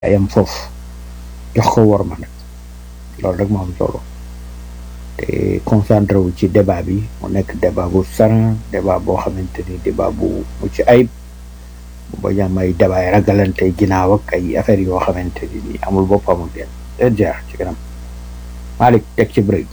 yam foofu jox ko wor ma nag loolu rek moo am solo te concentré wu ci débat bi mu nekk débat bu saran débat boo xamante ni débat bu mucc ayib bu bañ a am ay débat yi ragalante ginnaaw ak ay affaires yoo xamante ni amul bopp amul benn leen jeex ci kanam Malick teg ci break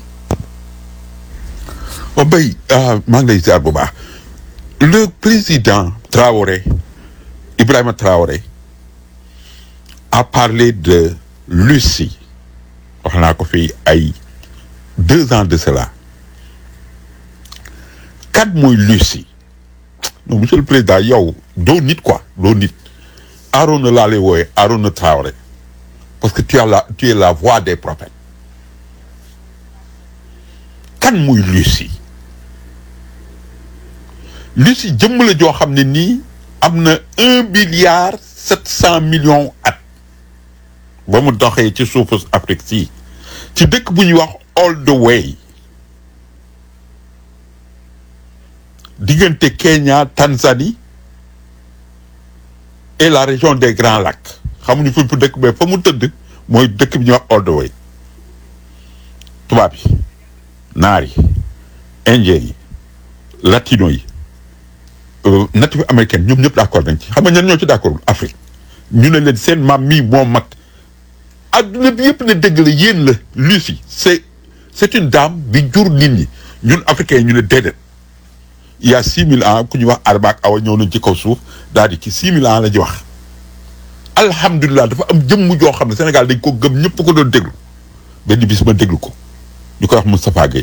o bay maa ngi lay ziar bu baax le président Traoré Ibrahima Traoré a parlé de Lucie wax naa ko fii ay deux ans de cela kat mooy Lucie non monsieur le président yow doo nit quoi doo nit Arona laa lay wooye Arona Traoré parce que tu as la tu es la voix des prophètes kan muy Lucie Lucie jëmm la joo xam ne nii am na un milliard sept cent millions at ba mu doxee ci suufu Afrique si ci dëkk bu ñuy wax all the way diggante Kenya Tanzanie et la région des Grands Lacs xamuñu fi fu dëkk mais fa mu tëdd mooy dëkk bi ñuy wax all the way tubaab yi naar yi indien yi latino yi natif américaine ñoom ñëpp d'accord nañ ci xam nga ñan ñoo ci d'accord Afrique ñu ne leen seen maam mii moo mag adduna bi yëpp ne dëgg la yéen la Lucie c'est c'est une dame bi jur nit ñi ñun africains ñu ne déedéet il y a six mille ans ku ñuy wax Arba ak Awa ñëw nañ ci kaw suuf daal di ci six mille ans la ji wax alhamdulilah dafa am jëmm joo xam ne Sénégal dañ ko gëm ñëpp ko doon déglu benn bis ma déglu ko ñu koy wax Moustapha Gueye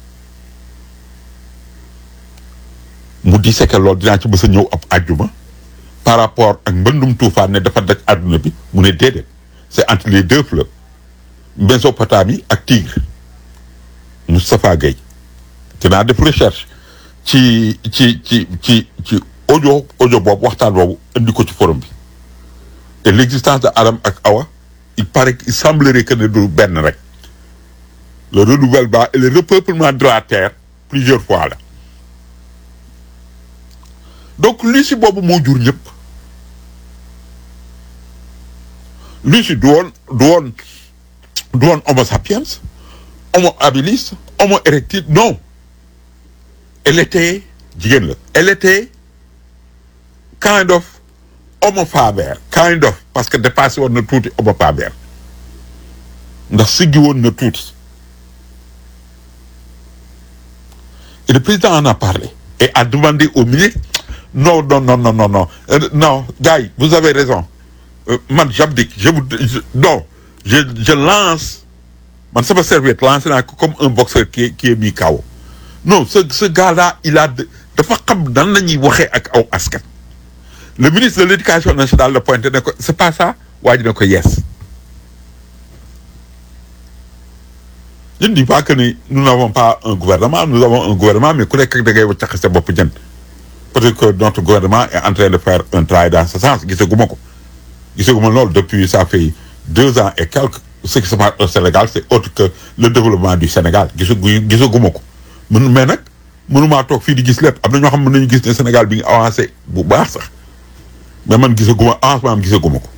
mu di seke loolu dinaa ci mës a ñëw ab àjjuma par rapport ak mbëndum tuufaan ne dafa daj àdduna bi mu ne déedéet c'est entre les deux fleuves Mésopotamie ak Tigre Moustapha Gueye dinaa def recherche ci ci ci ci ci audio audio boobu waxtaan boobu indi ko ci forum bi et l'existence de Adam ak Awa il paraît il semblerait que ne du benn rek le renouvellement et le repeuplement de la terre plusieurs fois la donc Lucie boobu moo jur ñëpp Lucie du woon du woon du woon homo sapiens homo habilis homo erectus non elle était jigéen la elle était kind of homo faber kind of parce que dépassé woon na tuuti homo faber ndax siggi woon na tuuti et le président en a parlé et a demandé au ministre non non non non non non euh, non gars yi vous avez raison euh, man j'abdique je vous je, non je je lance man sama serviette lancé naa ko comme un boxeur qui qui est mis KO non ce ce gars-là il a dafa xam nan la ñuy waxee ak aw askan le ministre de l'éducation nationale le pointé ne ko c'est pas ça waa ji ne ko yes je ne dis pas que ni nous n'avons pas un gouvernement nous avons un gouvernement mais ku nekk da ngay waccax sa bopp jën peut-être que notre gouvernement est en train de faire un travail dans ce sens gisaguma ko gisaguma loolu depuis ça fait deux ans et quelques ce qui se passe au Sénégal c'est autre que le développement du Sénégal gisagu gisaguma ko mun mais nag mënumaa toog fii di gis lépp am na ñoo xam ne nañu gis ne Sénégal bi ngi avancé bu baax sax mais man gisaguma avancement am gisaguma ko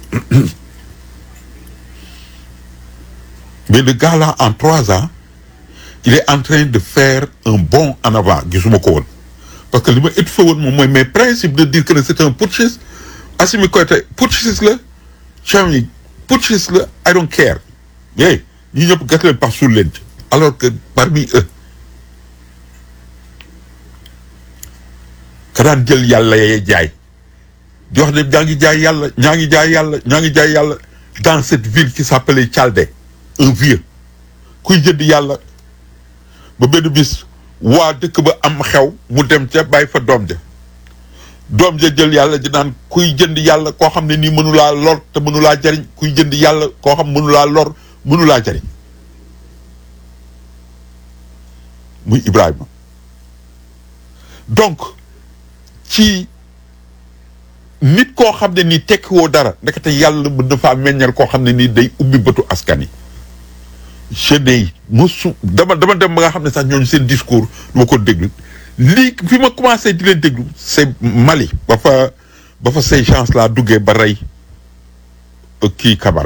mais le gars là en trois ans il est en train de faire un bond en avant gisuma ko woon parce que li ma étouffé woon moom mooy mes principes de dire que c'est un putschiste Assimi Goïta putschiste la Chami putschiste la I don't care yéy ñi ñëpp gas leen par suul leen ci alors que parmi eux ka daan jël yàlla yee jaay di wax ne ñaa ngi jaay yàlla ñaa ngi jaay yàlla ñaa ngi jaay yàlla dans cette ville qui s'appelait Tchaldé un vieux kuy jënd yàlla ba benn bis waa dëkk ba am xew mu dem ca bàyyi fa doom ja doom ja jël yàlla ji naan kuy jënd yàlla koo xam ne nii mënulaa lor te mënulaa jariñ kuy jënd yàlla koo xam mënulaa lor mënulaa jariñ muy Ibrahima donc ci nit koo xam ne nii tekkiwoo dara ndekete yàlla mën na faa meññal koo xam ne nii day ubbi bëtu askan yi jeune mosu dama dama dem ba nga xam ne sax ñooñu seen discours du ma ko déglu lii fi ma commencé di leen déglu c'est Mali ba fa ba fa ces gens là duggee ba rey kii Camara